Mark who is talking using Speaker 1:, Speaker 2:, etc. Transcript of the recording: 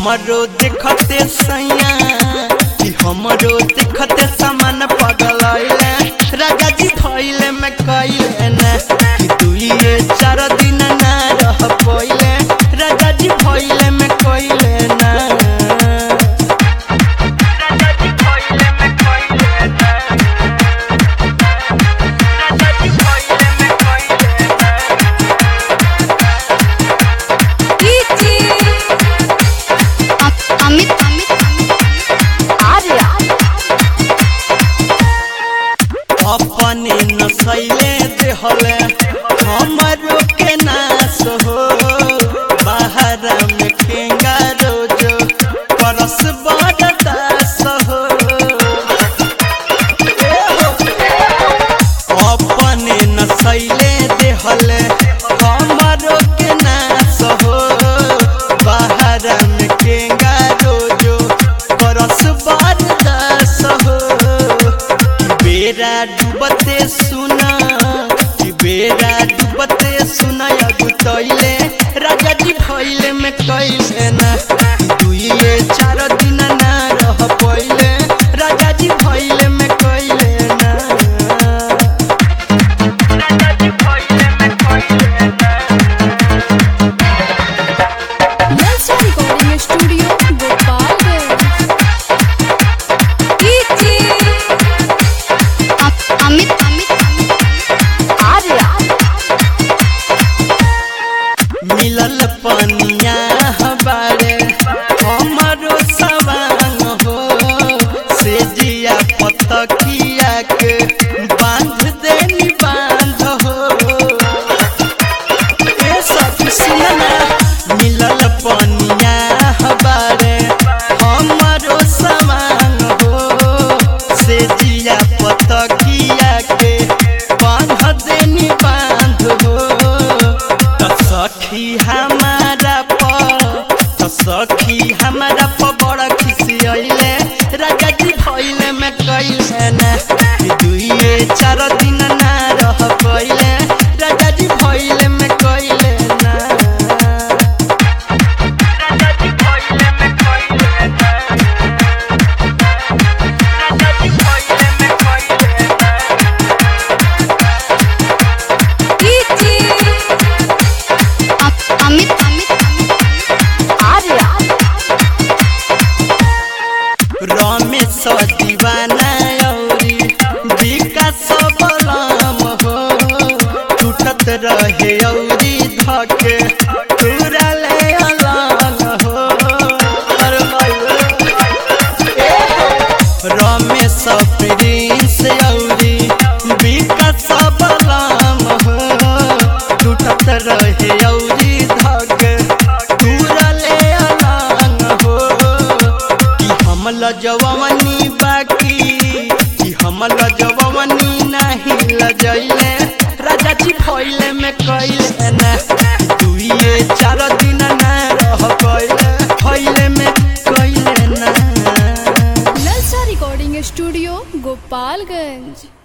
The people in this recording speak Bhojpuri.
Speaker 1: हमरो देखते सैया कि हमरो देखते सामान पगलैले राजा जी भइले में कइले ना कि दुइए चार दिन ना रह पइले राजा जी भइले में कइले ना राजा जी भइले में कइले ना राजा जी भइले में कइले ना
Speaker 2: अमित अमित आर्या
Speaker 1: अपने नसैले देहले हमरो के नाश हो बाहर में ठेंगा रोजो परस बड़ दास हो अपने नसैले देहले हमरो के नाश हो बाहर में ठेंगा रोजो परस बड़ दास हो बेरा डूबते सुना कि बेरा डूबते सुना अगुतैले राजा जी भइले में कैले ना दुइए चार दिन ना रह पइले राजा जी भइले में कैले ना राजा जी भइले में कैले ना
Speaker 2: नलसा रिकॉर्डिंग स्टूडियो गोपालगंज अमित अमित आर्या
Speaker 1: मिलल पनिया हबारे हमरो सवांग हो से जिया पतकिया के बांध देनी बांध हो ए सखी सुनना मिलल पनिया हबारे हमरो सवांग हो से जिया पतकिया के बांध देनी बांध हो त सखी हमारा प त सखी हमारा प बड़ा खुशी अइले राजा जी भइले में कइले ना कि दुइए चार दिन ना रह पइले राजा जी भइले में कइले ना राजा जी भइले में कइले ना राजा जी भइले में कइले ना
Speaker 2: अमित अमित आर्या
Speaker 1: रमेश दीवाना औरी विकास बलम हो टूटत रहे औरी धके तुरले अलग हो अरे भाई ए हो। रमेश प्रिंस औरी विकास बलम हो टूटत रहे औरी धके तुरले अलग हो कि हम लजवनी बाकी कि हम लजवनी नहीं लजैले राजा जी भइले में कइले ना दुइए चार दिन ना रह पइले भइले में कइले ना
Speaker 2: नलसा रिकॉर्डिंग स्टूडियो गोपालगंज